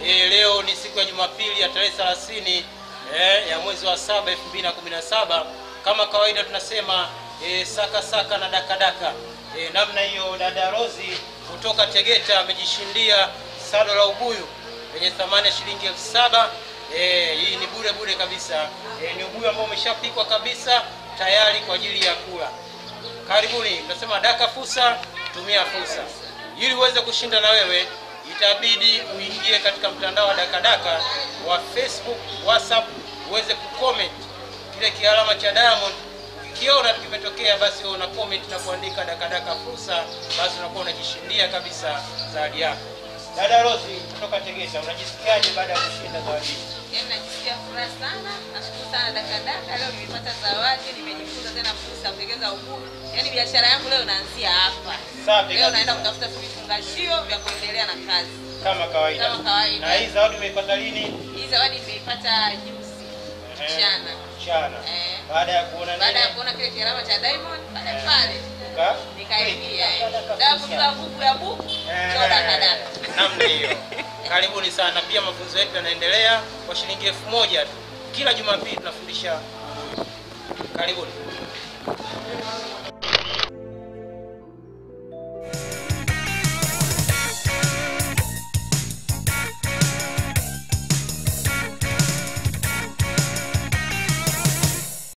E, leo ni siku ya Jumapili ya tarehe 30 eh, ya mwezi wa saba 2017. Kama kawaida tunasema e, saka saka na daka daka. E, namna hiyo dada Rozi kutoka Tegeta amejishindia sado la ubuyu lenye thamani ya shilingi elfu saba. E, hii ni bure bure kabisa. E, ni ubuyu ambao umeshapikwa kabisa tayari kwa ajili ya kula. Karibuni, tunasema daka fursa, tumia fursa. Ili uweze kushinda na wewe, itabidi uingie katika mtandao wa dakadaka wa Facebook, WhatsApp, uweze kucomment kile kialama cha Diamond. Ukiona kimetokea, basi wewe una comment na kuandika dakadaka fursa, basi unakuwa unajishindia kabisa zawadi yako. Dada Rosi kutoka Tegeta, unajisikiaje baada ya kushinda zawadi hii? Yaani najisikia furaha sana. Nashukuru sana Dakadaka, leo nimepata zawadi, nimejifunza tena fursa ya kutengeneza ubuyu. Yaani biashara yangu leo inaanzia hapa. Safi Leo naenda kabisa. kutafuta vifungashio vya kuendelea na kazi. Kama kawaida. Kama kawaida. Na hii zawadi umeipata lini? Hii zawadi nimeipata juzi Ehe. mchana. Mchana. Eh. Baada ya kuona Baada ya nini? kuona kile kialama cha Diamond pale Eh. pale Uka- nikaingia. eh. Dakadaka Dabu fursa. za buku ya buku. Eh, Ndio Dakadaka. namna hiyo. Karibuni sana. Pia mafunzo yetu yanaendelea kwa shilingi elfu moja tu. Kila Jumapili tunafundisha. Karibuni.